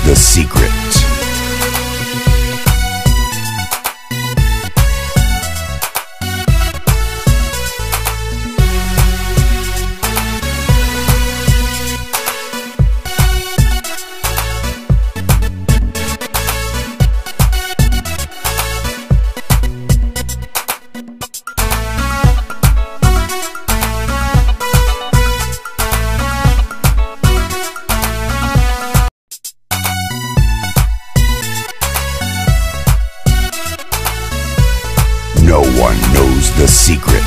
the secret. No one knows the secret.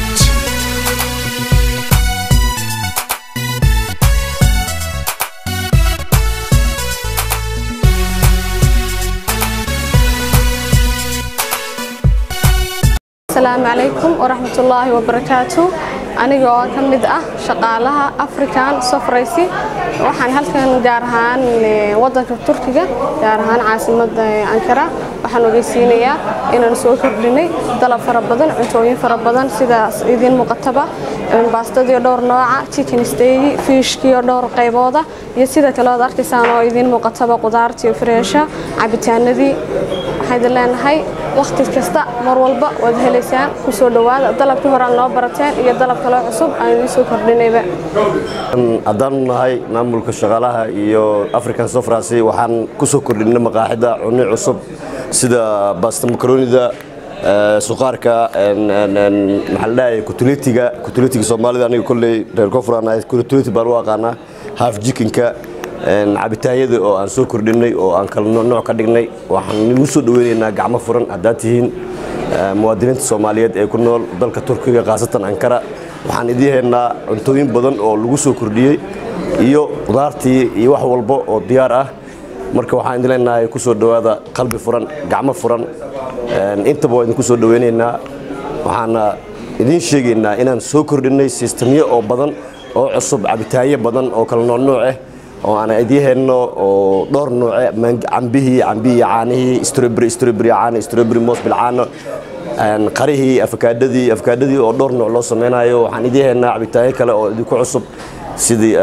asalaamu calaykum waraxmatullaahi wabarakaatu aniga oo ka mid ah shaqaalaha african sofraysi waxaan halkan gaar ahaan eh, wadanka turkiga gaar ahaan caasimada eh, ankara waxaan ogeysiinayaa inaan soo kordhinay dalab fara badan cuntooyin fara badan sidaas idiin muuqataba eh, baastadii oo dhowr nooca chicken stegi fishkii oo dhowr qaybooda iyo sida kale ood arkaysaan oo idiin muuqataba qudaartii freesha cabitaanadii waxaan idin leenahay wakhti kasta mar walba waad helaysaan ku soo dhowaada dalabkii hore aad noo barateen iyo dalab kaloo cusub aan idiin soo kordhinayba haddaanu nahay maamulka shaqaalaha iyo african sofrasi waxaan ku soo kordhinay maqaaxida cunno cusub sida basta makaronida suqaarka maxaa la dhahay kutuletiga kutuletiga soomaalida aniga kolley reer koonfuraan ahay kutuleti baan u aqaanaa half jikinka cabitaanyada oo aan soo kordhinay oo aan kala nooc ka dhignay waxaan nagu soo dhaweynaynaa gacmo furan haddaad tihiin muwaadiniinta soomaaliyeed ee ku nool dalka turkiga khaasatan ankara waxaan idiin haynaa cuntooyin badan oo lagu soo kordhiyey iyo qudaartii iyo wax walba oo diyaar ah marka waxaan idin leenahay ku soo dhowaada qalbi furan gacmo furan intaba waa idinku soo dhaweynaynaa waxaana idiin sheegaynaa inaan soo kordhinay sistamyo oo badan oo cusub cabitaanyo badan oo kala noocnooc ah oo aan idiin hayno oo dhowr nooce cambihii cambihii caanihii strawberry strawberry caano strawberry moos bilcaano qarihii afakaadhadii afakaadhadii oo dhowr nooc loo sameynayo waxaan idiin haynaa cabitaanyo kale oo idinku cusub sidii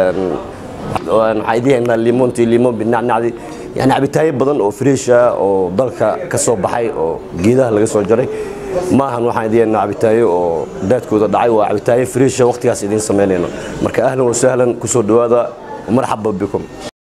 waxaan idiin haynaa limontii limon binacnacdi yani cabitaanyo badan oo freesha oo dalka ka soo baxay oo geedaha laga soo jaray maahan waxaan idiin haynaa cabitaanyo oo daadkooda dhacay waa cabitaanyo freesha waqtigaas idiin samaynayno marka ahlan wasahlan kusoo dhowaada ومرحبا بكم